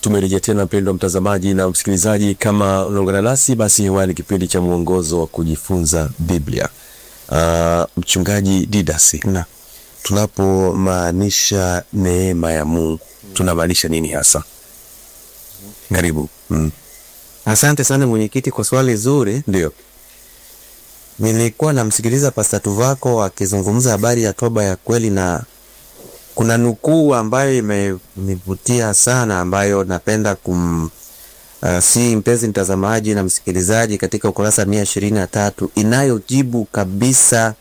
Tumerejea tena mpendwa mtazamaji na msikilizaji, kama unaungana nasi basi, hewani kipindi cha mwongozo wa kujifunza Biblia. Uh, mchungaji Didasi, Na tunapomaanisha neema ya Mungu tunamaanisha nini hasa? Karibu. Mm. asante sana mwenyekiti kwa swali zuri. Ndio. Nilikuwa namsikiliza Pasta Tuvako akizungumza habari ya toba ya kweli, na kuna nukuu ambayo imenivutia sana, ambayo napenda kum uh, si mpenzi mtazamaji na msikilizaji, katika ukurasa mia ishirini na tatu inayojibu kabisa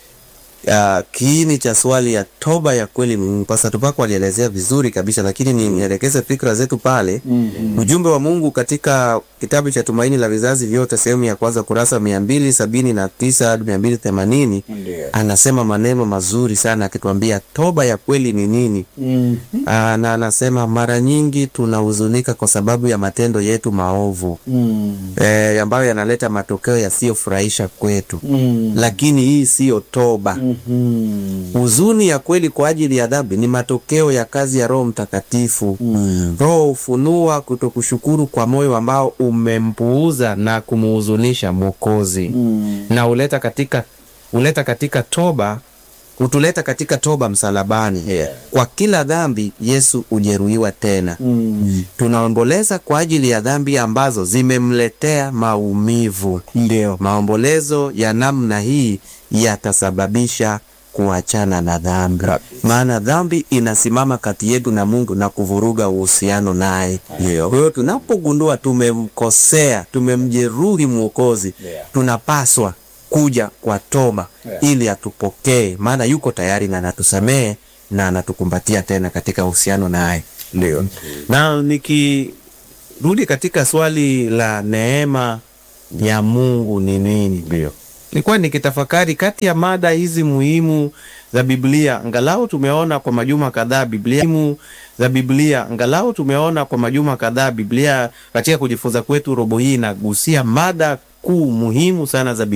uh, kiini cha swali ya toba ya kweli. Mm, Pasta Tuvako alielezea vizuri kabisa, lakini nielekeze fikra zetu pale. Ujumbe wa Mungu katika kitabu cha Tumaini la Vizazi Vyote sehemu ya kwanza kurasa mia mbili sabini na tisa hadi mia mbili themanini anasema maneno mazuri sana akituambia toba ya kweli ni nini. Aa, na anasema mara nyingi tunahuzunika kwa sababu ya matendo yetu maovu eh, ambayo yanaleta matokeo yasiyofurahisha kwetu, lakini hii siyo toba. Huzuni ya kweli kwa ajili ya dhambi ni matokeo ya kazi ya Roho Mtakatifu. Roho hufunua kutokushukuru kwa moyo ambao umempuuza na kumuhuzunisha Mwokozi, na huleta katika huleta katika toba hutuleta katika toba msalabani. Kwa kila dhambi Yesu hujeruhiwa tena. Tunaomboleza kwa ajili ya dhambi ambazo zimemletea maumivu. Ndio. Maombolezo ya namna hii yatasababisha kuachana na dhambi, maana dhambi inasimama kati yetu na Mungu na kuvuruga uhusiano naye. Ndio. Kwa hiyo tunapogundua tumemkosea, tumemjeruhi Mwokozi, tunapaswa kuja kwa toba ili atupokee, maana yuko tayari na anatusamehe na anatukumbatia tena katika uhusiano naye. Ndio. Na nikirudi katika swali la neema ya Mungu ni nini, Ndio. nilikuwa nikitafakari kati ya mada hizi muhimu za Biblia, angalau tumeona kwa majuma kadhaa Biblia muhimu za Biblia, angalau tumeona kwa majuma kadhaa Biblia katika kujifunza kwetu, robo hii inagusia mada kuu muhimu sana za